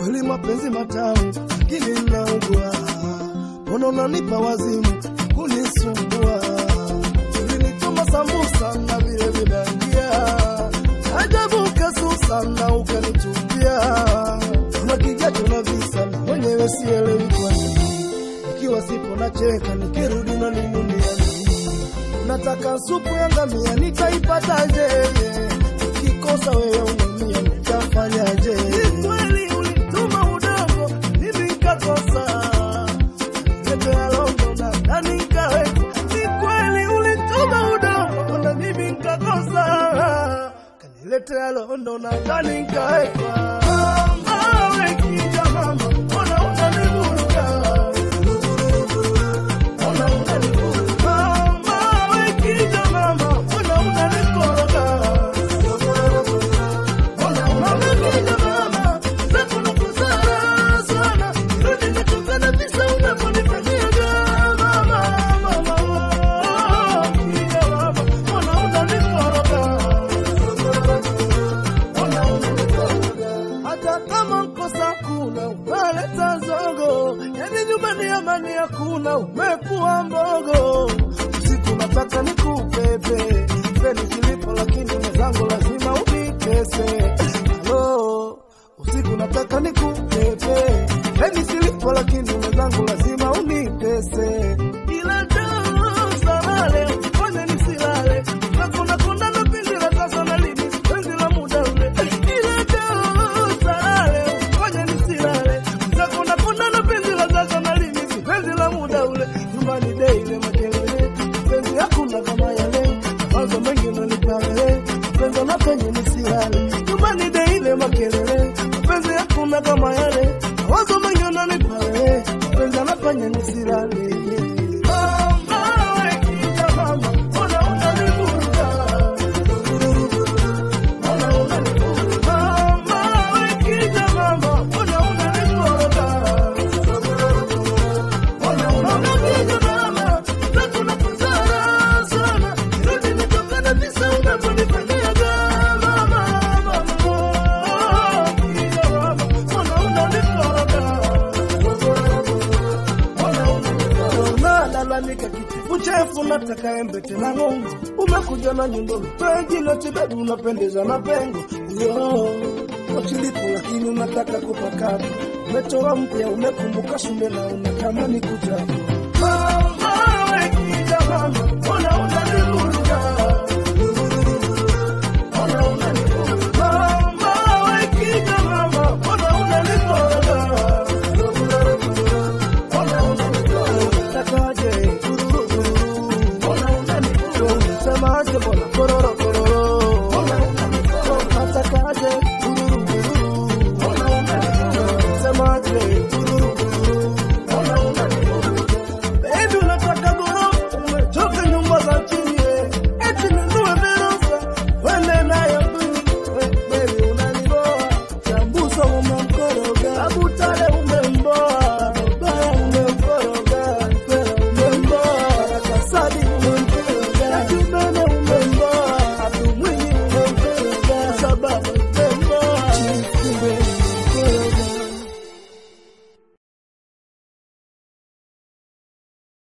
kweli mapenzi matamu, lakini naugua. Mbona unanipa wazimu kunisumbua? Ulinituma sambusa na vile vibandia, ajabu kasusa na ukanitupia. Una kijacho na visa, mwenyewe sielewi kwa nini. Ikiwa sipo nacheka, nikirudi unaninunia nini? Nataka supu ya ngamia, nitaipataje? Ukikosa wewe umemia, nitafanyaje? Ni kweli ulituma udongo, mimi nikakosa Letea longo na ndani nikaweka. Ni kweli ulituma udongo na mimi nikakosa. Kaniletea londo na ndani nikaweka. Mama, we kija mama, mbona unanivuruga? Mbona unanivuruga? Mama, we kija mama, mbona unanikoroga? hata kama mkosa kuna unaleta zogo, yani nyumbani amani hakuna, umekuwa mbogo. Usiku nataka nikupepe peni kilipo, lakini mwenzangu lazima unikese. Halo, usiku nataka nikupepe peni kilipo, lakini mwenzangu lazima unikese. Ila jana salale fanya nisilale, nakona kona na pindi la sasa na lini penzi la muda ule. Ila jana salale fanya nisilale, nakona kona na pindi la sasa na lini penzi la muda ule. Nyumbani daily makelele, penzi hakuna kama yale, mawazo mengi unanipale, penzi na penye nisilale. Nyumbani daily makelele, penzi hakuna kama yale, mawazo mengi unanipale, penzi na penye nisilale. Mama, we kija mama, mbona unanivuruga? Mbona unanivuruga? Mama, we kija mama, mbona unanikoroga? Mbona unanivuruga mama? Sasa nakuzara sana. Rudi nitokane visa unavyonifanyaga. Mama, mama, kija mama, mbona unanikoroga? unalalamika kichifu chefu, nataka embe tena ng'ongo. Umekuja na nyundo mpenzi na chibebu, unapendeza na pengo yo wachilipo, lakini unataka kupakata. Umetoa mpya, umekumbuka shule na unatamani kujaa. Mama, we kija mama, mbona unanivuruga? Mbona unanivuruga? Mama, we kija mama, mbona unanikoroga? Abutale